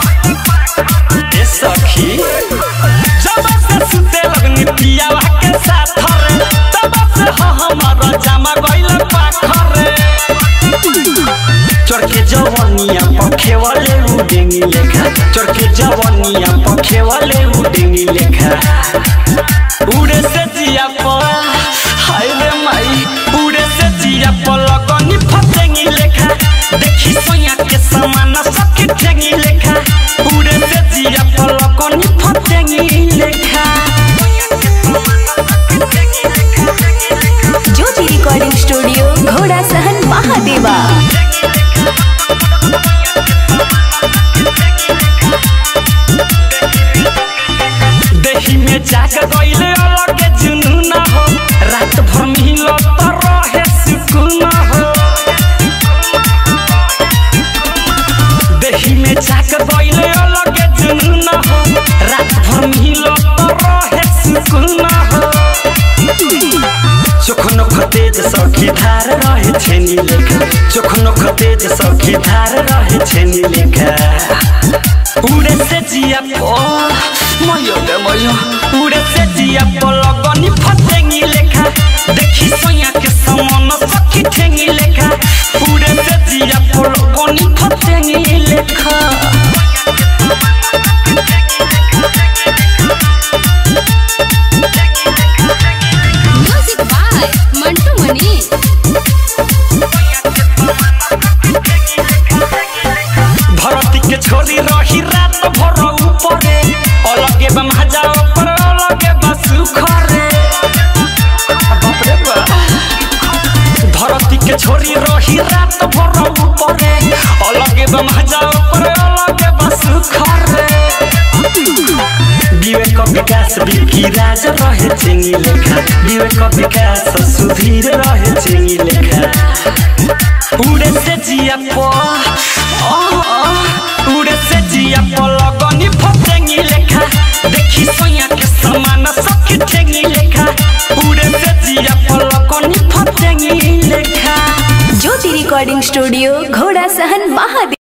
ए सखी जब से सुते लगनी पियावा के साथ रे तब से ह हमारा जमा गइल पाखर रे चरके जवनिया पखे वाले उडेंगी लेखा चरके जवनिया पखे वाले उडेंगी लेखा उड़े से जिया पर हाय रे माई उड़े से जिया पर लगनी फसेंगी लेखा देखी सोया के समान सखी ठेंगी लेखा उड़े से जिया पर लगनी फसेंगी लेखा ज्योति रिकॉर्डिंग स्टूडियो घोड़ा सहन महादेवा देही में जाग गइले अलग जुनून हो रात भर मिलो तो रहे सुकून हो देही में जाग गइले अलग जुनून हो रात भर मिलो तो रहे सुकून हो चोखनो खतेज सखी धार रहे छेनी लेखा चोखनो खतेज सखी धार रहे छेनी लेखा उड़े से जिया पो मयो गे मयो उड़े से जिया पो लगनी फसेंगी लेखा देखी सोया के समान सखी ठेंगी लेखा उड़े से जिया पो लगनी फसेंगी लेखा म्यूजिक बाय मंटू मनी धरती के छोरी रही रात भर ऊपरे अलगे बम हजाओ पर अलगे बसु खरे बाप रे बाप धरती के छोरी रही रात भर ऊपरे अलगे बम हजाओ पर अलगे बसु खरे विवेक विकास बिकी राज रहे चेंगी लेखा विवेक विकास सुधीर रहे चेंगी लेखा उड़े से जिया पो आ, आ, उड़े से जिया पो लगनी फसेंगी लेखा देखी सोया के समान सखी ठेंगी लेखा उड़े से जिया पो लगनी फसेंगी लेखा ज्योति रिकॉर्डिंग स्टूडियो घोड़ा सहन महादेव